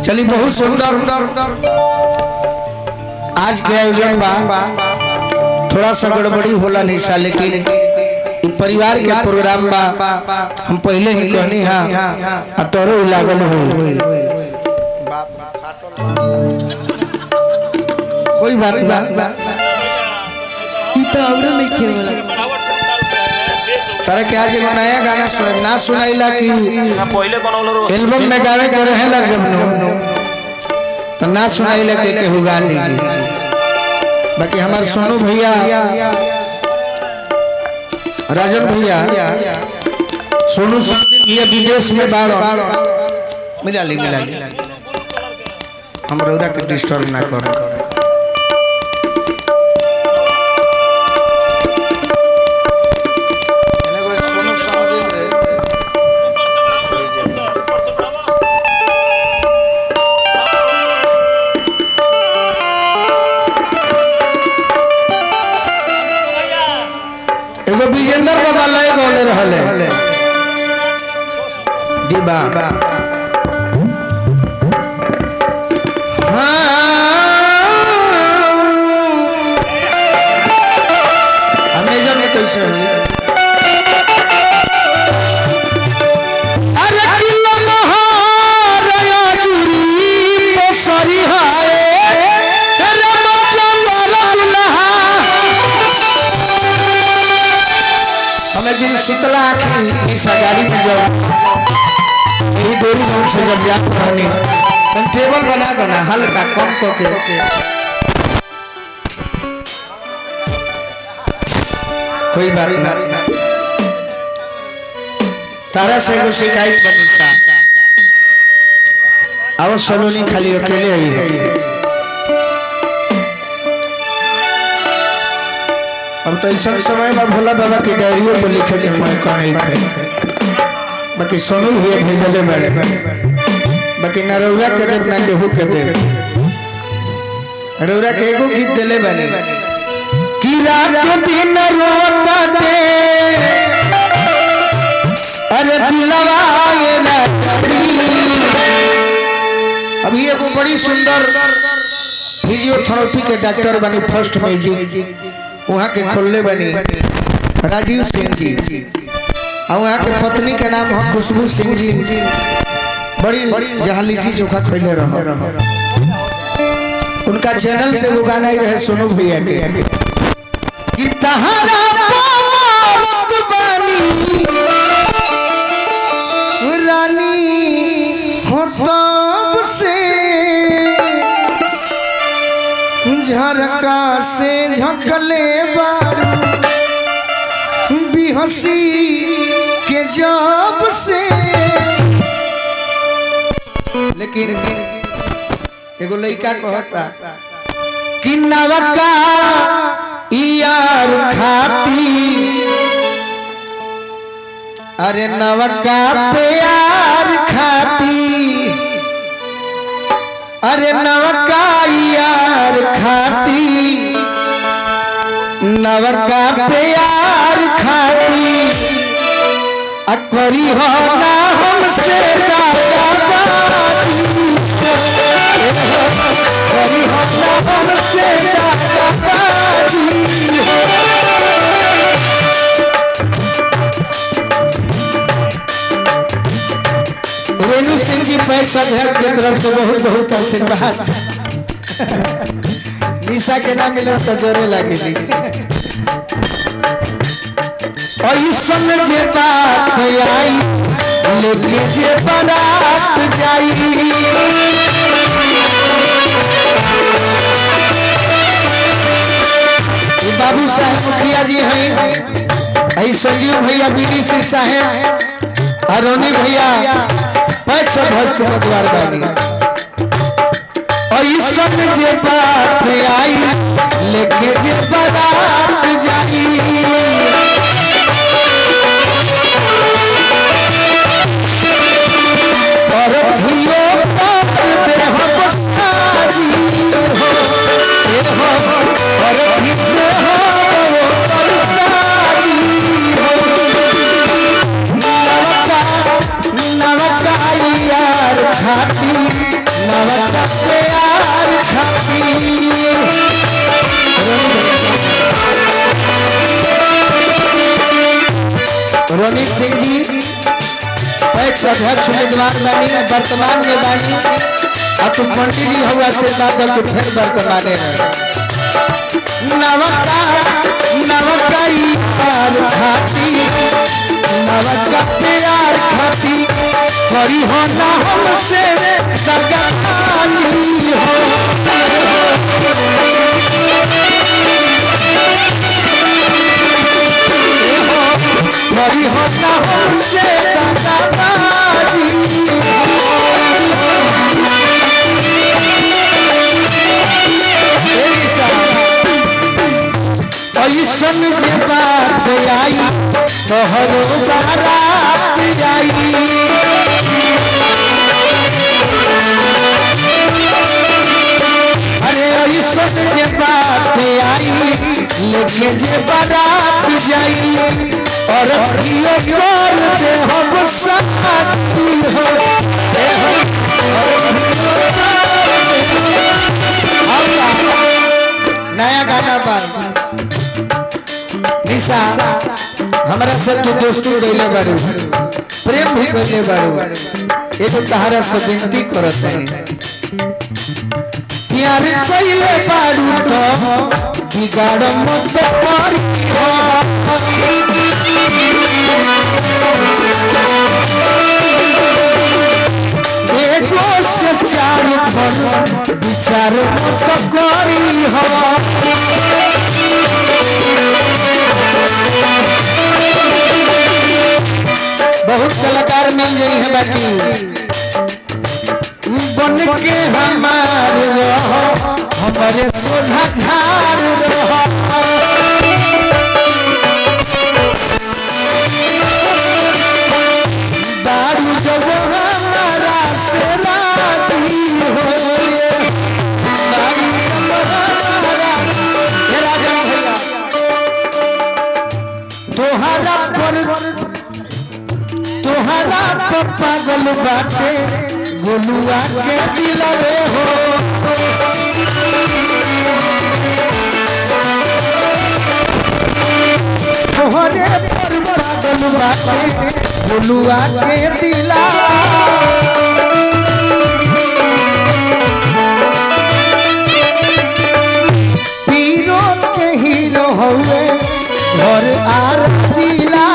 चली बहुत सुंदर आज के आयोजन बा थोड़ा सा गड़बड़ी होला नहीं सा लेकिन इ परिवार के प्रोग्राम बा हम पहले ही कहनी हा आ तोरो ही लागल हो कोई बात ना ई तो औरो नहीं के वाला तारा के आज एगो नया गाना सुन ना सुनाइला कि पहिले बनौले रहो एल्बम में गावे के रहेला जब नो तो ना सुनाइला के केहू गा देगी बाकी हमार सोनू भैया राजन भैया सोनू समदिन भैया विदेश में बाड़ो मिला ली मिला ली हम रौरा के डिस्टर्ब ना करो सोनू समदिन रे एगो विजेंद्र बाबा लय गौले रहले दिबा अमेजन में कैसे हुई अरे किला महाराया जुरी पसरी हाय रामचंद्र दुल्हा हमें दिन सुतला आखी इस गाड़ी में जब यही डोरी गाँव से जब जात रहनी तुम टेबल बना दो ना हल्का कम को के कोई बात ना तारा से एगो शिकायत बनी था आओ सलोनी खाली अकेले आई है अब तो ऐसा समय में भोला बाबा की डायरियों पर लिखे के मौका नहीं थे बाकी सोनू भैया भेजले बड़े बाकी न रौरा के देव ना केहू के देव रौरा के एगो गीत दिले बने कि रात दिन रोता दे अरे दिलवा ये राती अभी एगो बड़ी सुंदर फिजियोथेरेपी के डॉक्टर बनी फर्स्ट म्यूजिक वहाँ के खोलने बनी राजीव सिंह जी और वहाँ के पत्नी के नाम है खुशबू सिंह जी बड़ी जहाँ लिट्टी चोखा खोले रहो उनका चैनल से वो गाना ही रहे सोनू भैया के कि तहरा पामरत बानी रानी हो तब से झरका से झकले बारू बिहसी के जब से लेकिन एगो लड़का कहता कि नवका यार खाती अरे नवका प्यार खाती अरे नवका यार खाती नवका प्यार खाती अकबरी हो ना हमसे दादाबाजी अकबरी हो ना हमसे दादाबाजी रेणु सिंह जी पैक्स अध्यक्ष की तरफ से बहुत बहुत आशीर्वाद निशा के ना मिले तो जोरे लगे जी और इस समय जे बात आई लेके जे बारात जाई ये बाबू साहब मुखिया जी हैं आई संजीव भैया बीडी सिंह साहेब अरोनी भैया पैक्स ध्वज के उम्मीदवार बानी और इस समय जे बात आई लेके जे बारात जाई और धियो पर देह बसारी हो ए हो और धियो पर बसारी हो नवका नवका यार खाती नवका प्यार खाती रोनित सिंह जी पैक्स अध्यक्ष उम्मीदवार बानी वर्तमान में बानी अब तो पंडित जी हुआ आशीर्वाद दो के फिर वर्तमान में नवका नवका ई प्यार खाती नवका प्यार खाती करी हो ना हमसे सगा खाली हो करी हो ना हमसे सगा खाली ऐसन जे बात आई तोहरो बारात आई अरे ऐसन जे बात आई लेके जे बारात जाई और प्रियो कर दे हम साथी हो ए हो और प्रियो कर दे हम नया गाना पर निशा हमरा से तू दोस्ती कैले बारू प्रेम भी कैले बारू एगो तहरा से विनती करत है प्यार कैले बारू तो बिगाड़ मत करी एगो से चार भर विचार मत करी हो बहुत कलाकार मिल गई है बाकी बन के हमार रहो हमारे सोधा धार रहो दारू जब हमारा से राजी हो दारू जब हमारा हे राजा भैया तोहरा पर तोहरा पर पागल बाटे गोलुआ के दिलवे हो तोहरे पर पागल बाटे गोलुआ के दिला पीरो के हीरो हवे घर आर जिला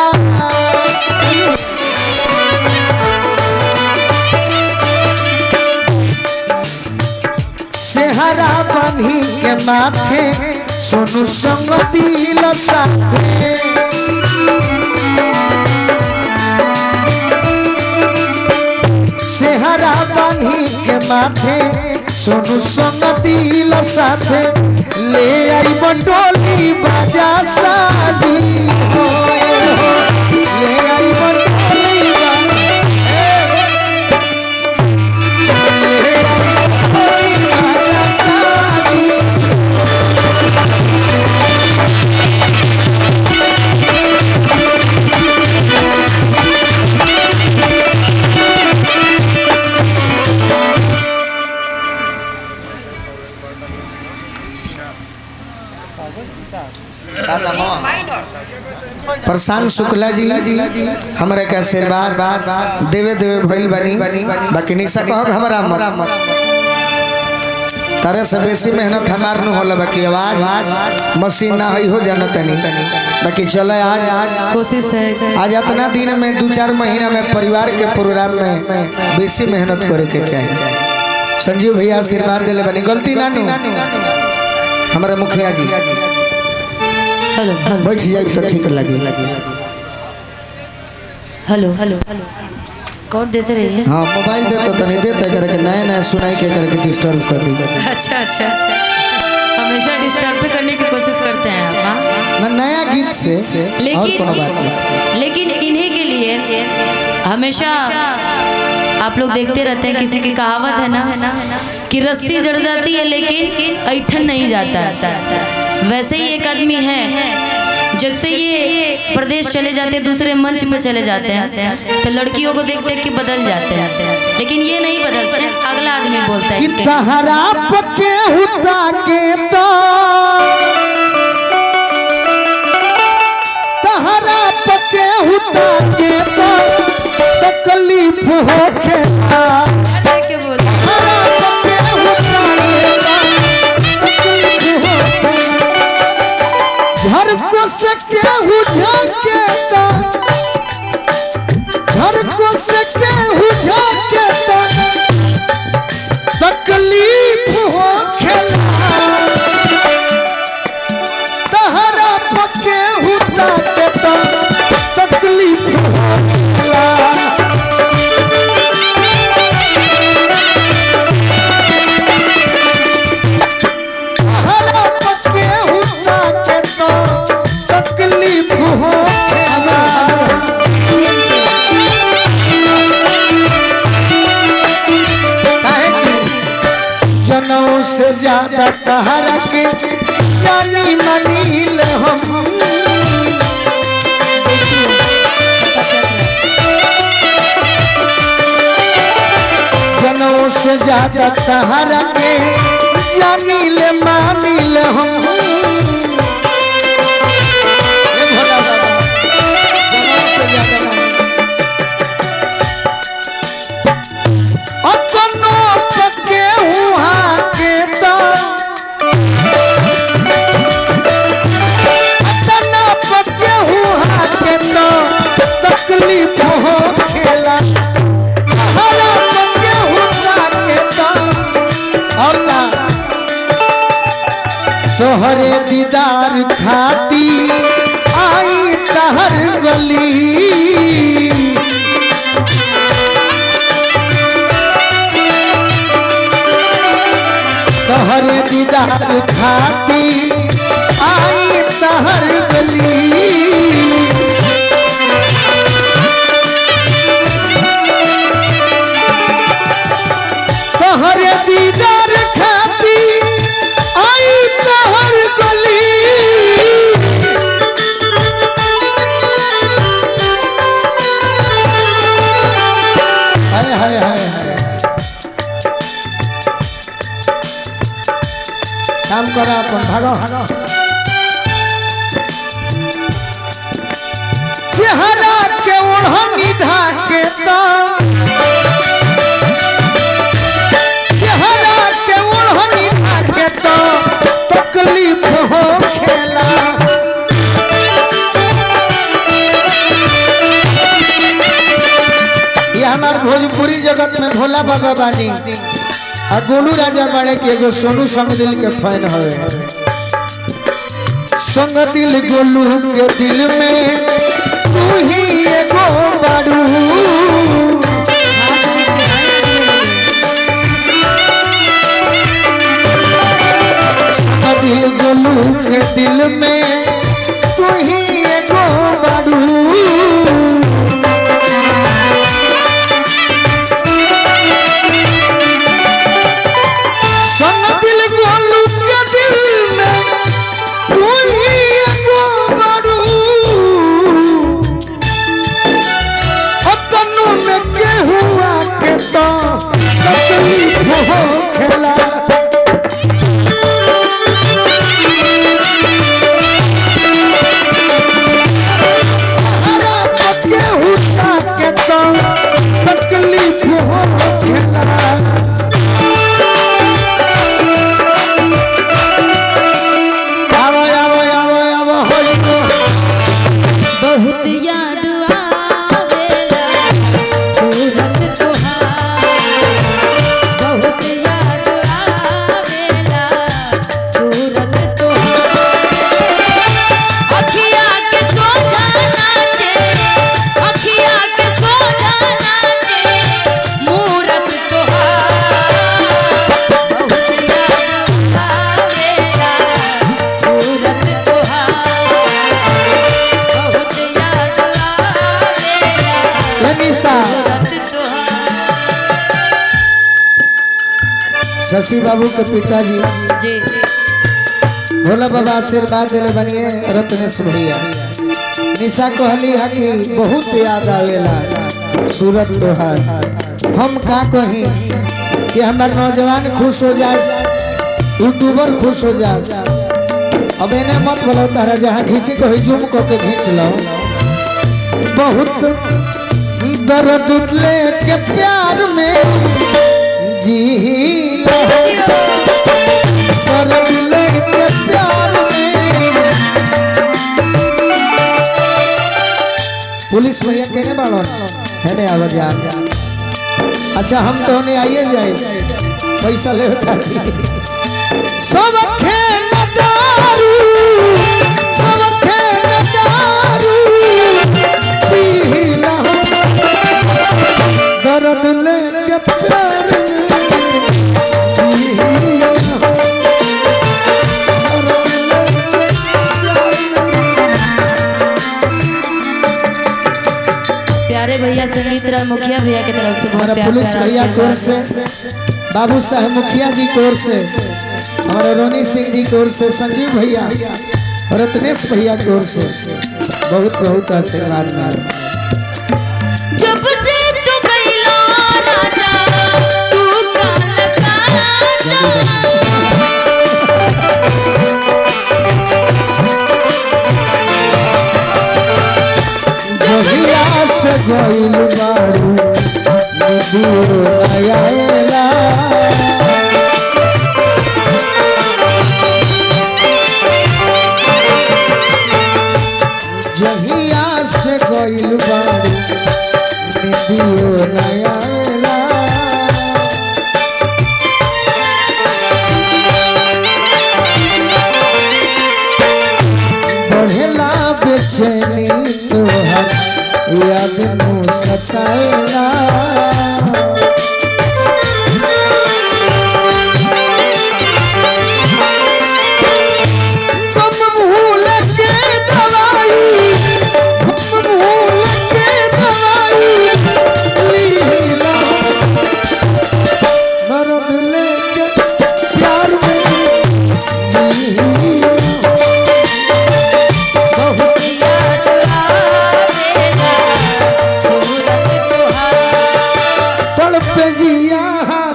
सेहरा बनी के माथे सोनू संग दिल साथे सेहरा बनी के माथे सोनू संग दिल साथे ले आई बटोली बाजा साजी हो हो। ले आई बटोली बाजा ले आई बटोली बाजा साजी प्रशांत शुक्ला जी हमरा के आशीर्वाद देवे देवे भइल बनी बाकी निशा कहो कि हमरा मत तारे से बेसी मेहनत हमार न होला बाकी आवाज मशीन ना हई हो जाना तनी बाकी चले आज कोशिश है आज इतना दिन में दो चार महीना में परिवार के प्रोग्राम में बेसी मेहनत करे के चाहिए संजीव भैया आशीर्वाद दिले बनी गलती ना नु हमारे मुखिया जी हेलो हेलो बैठ जाए तो ठीक लगी हेलो हेलो कोड देते रहिए हाँ मोबाइल दे तो तनी देते करके नया नया सुनाई के करके डिस्टर्ब कर दी अच्छा अच्छा हमेशा डिस्टर्ब करने की कोशिश करते हैं आप हाँ? ना नया गीत से और कोनो बात नहीं लेकिन लेकिन इन्हीं के लिए हमेशा आप लोग देखते रहते हैं किसी की कहावत है ना कि रस्सी जड़ जाती है लेकिन ऐठन नहीं जाता वैसे ही एक आदमी है जब से ये प्रदेश चले जाते हैं दूसरे मंच पे चले जाते हैं तो लड़कियों को देख देख के बदल जाते हैं लेकिन ये नहीं बदलते हैं अगला आदमी बोलता है कि इनके। तहरा पके हुता के तो तहरा पके हुता के तो तकलीफ होखे ना देख के बोल तहरा पके हुता के तो तकलीफ होखे ना। घर को सके हुझा के तो घर को सके हुझा के तो तकलीफ हो खेला तहरा पके हुता के तो तकलीफ हो खेला तहरा पके हुता के तो तकलीफ हो खेला काहे कि जनों से ज्यादा तहरा के जानी मनील हम जनों से ज्यादा तहरा के जानी ले मानिल हम ये भोला बाबा, जनों से ज्यादा मानिल। अपनो पके हुआ के तो अपना पके हुआ के तो तकलीफ हो खेला हरा पके हुआ के तो औला तोहरे दीदार खाती आई तहर गली तहर दीदार खाती आई तहर गली तहर दीदार खाती आई तहर गली हाय हाय हाय हाय काम करा अपन भागो चेहरा के ओढ़नी ढाके तो चेहरा के ओढ़नी ढाके तो तकलीफ हो खेला ये हमार भोजपुरी जगत में भोला बाबा बानी आ गोलू राजा बाड़े के एगो सोनू संग दिल के फैन हवे संग दिल गोलू के दिल में तू ही एगो बाड़ू संग दिल गोलू के दिल में तू ही एगो बाड़ू संग दिल गोलू के दिल में तू ही एगो बारू ओ तनु में के हुआ के तो तकलीफ हो खेला हरा पके हुआ के तो तकलीफ हो खेला आवो आवो आवो आवो होई तो बहुत याद आवेला सूरत तोहार बहुत याद आवेला सूरत तोहार अखिया के सोझा नाचे अखिया के सोझा नाचे मूरत तोहार बहुत याद आवेला सूरत तोहार बहुत याद आवेला लनिसा सूरत तोहार शशि बाबू के पिताजी जी भोला बाबा आशीर्वाद दिले बनिए रत्नेश भैया निशा कहली है कि बहुत याद आवेला सूरत तोहार हम का कही कि हमार नौजवान खुश हो जाए यूट्यूबर खुश हो जाए अब एने मत बोलो तारा जहाँ खींचे को जूम को के खींच लो बहुत दर्द लेके प्यार में जी लो दर्द लेके प्यार में पुलिस भैया कहने बाड़ो है ने आवाज आ अच्छा हम तो नहीं आइए जाए पैसा ले खातिर सब खेन दारू सब खेन दारू पीला दर्द लेके प्यार में पीला दर्द लेके प्यार में प्यारे भैया संगीत राय मुखिया भैया की तरफ से बहुत हमारा प्यार पुलिस प्यारा भैया की ओर आशीर्वाद। से बाबू साहब मुखिया जी की ओर से हमारे रोनी सिंह जी की ओर से संजीव भैया रत्नेश भैया की ओर से बहुत बहुत आशीर्वाद मिला जब से तू गइला राजा तू काल काला जहिया से गइल बारू निदियो आयाला जहिया से गइल बारू निदियो आयाला बढ़ेला बेचैनी तोहर याद नु सताएला कब भूल के दवाई कब भूल के दवाई लीला दर्द लेके प्यार में लीला बहुत याद आवेला सूरत तुहार तड़प जिया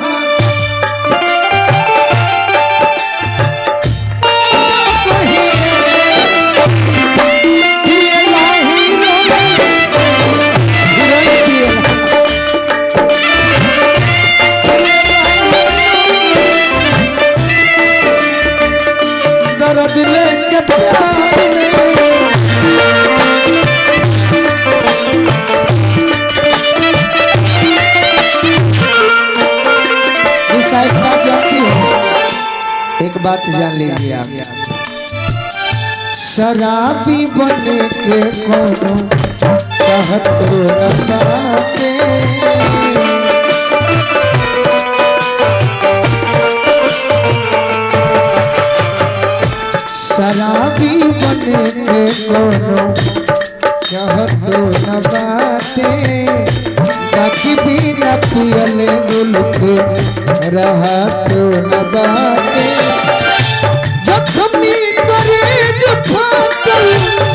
दर्द लेके प्यार में इस साइड बात जानती हो एक बात जान लीजिए आप शराबी बने के कोनो चाहत रो न बाटे शराबी बने के कोनो चाहत रो न बाटे बाकी भी न पियले गुल के रहा तो न बाटे जखमी करे जो फाटल